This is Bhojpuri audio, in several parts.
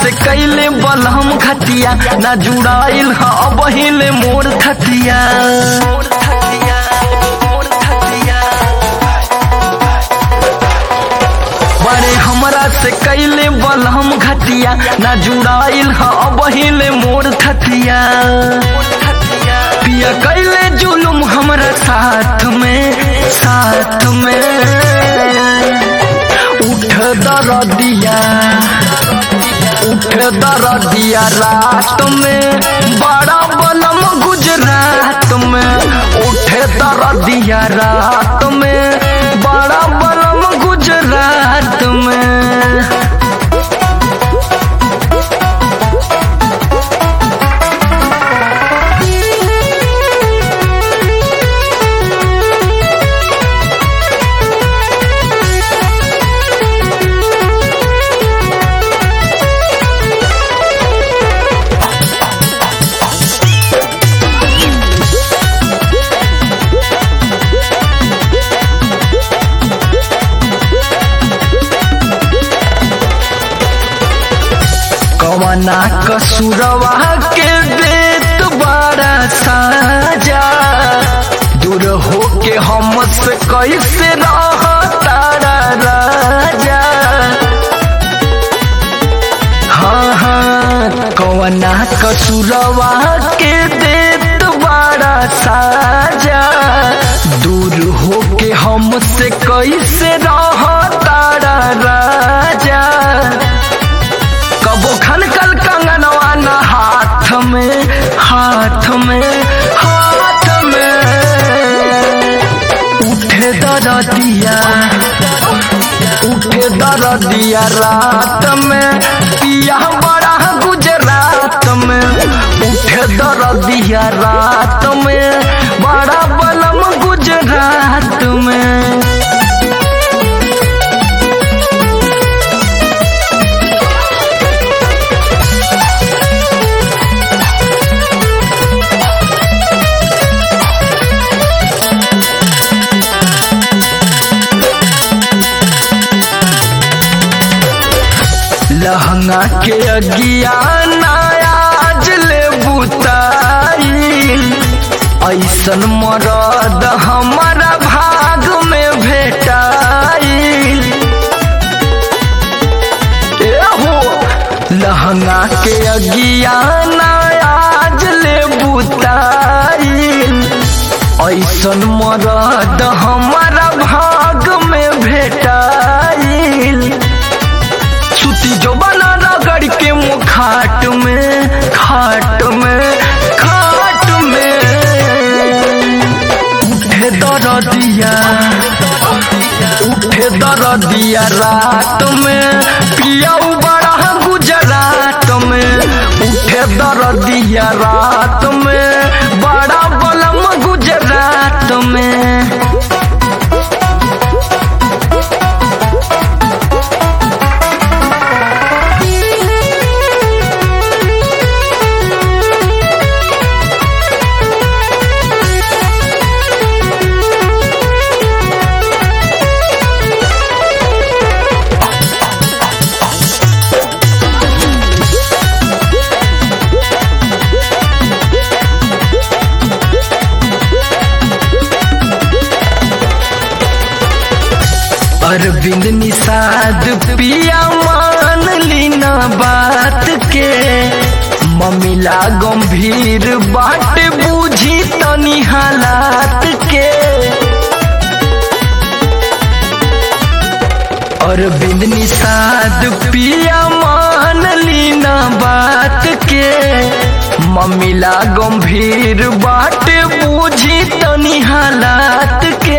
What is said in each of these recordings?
से कैले बलहम खतिया ना जुड़ाइल ह बहिले मोर खतिया बड़े हमरा से कैले बलहम घटिया ना जुड़ाइल ह बहिले मोर खतिया पिया कैले जुलुम हमरा साथ में साथ में उठ दरदिया उठ दरदिया रात में बड़ा बलम गुजरात में उठ दरदिया रात में बड़ा बलम गुजरात में कवना कसुरवा के देत बड़ा साजा दूर हो के हमसे कैसे रह तारा राजा हाँ हाँ कवना कसुरवा के देत बड़ा साजा दूर हो के हमसे कैसे रह तारा राजा कबो खनकल कंगनवा न हाथ में हाथ में हाथ में उठे दरदिया उठे दरदिया रात में पिया बड़ा गुजरात में उठे दरदिया रात में बड़ा बलम गुजरात में लहंगा के अगिया आज ले बुताई ऐसन मरद हमारा भाग में भेटाई ए हो लहंगा के अगिया आज ले बुताई ऐसन मरद हमारा भाग में भेटाई सुती जो बना रगड़ के मुँह खाट में खाट में खाट में उठे दरदिया उठे दरदिया रात में पिया बड़ा गुजरात में उठे दरदिया रात में बड़ा बलम गुजरात में अरविंद निषाद पिया मान लीना बात के ममिला गंभीर बाट बूझी तनी हालात के अरविंद निषाद पिया मान लीना बात के ममिला गंभीर बाट बूझी तनी हालात के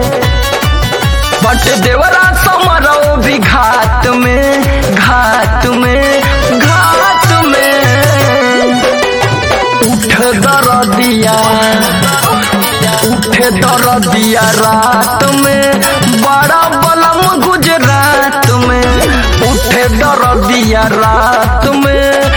बट देवरा समरो भी घाट में घाट में घाट में उठ दरदिया उठ दरदिया रात में बड़ा बलम गुजरात में उठ दरदिया रात में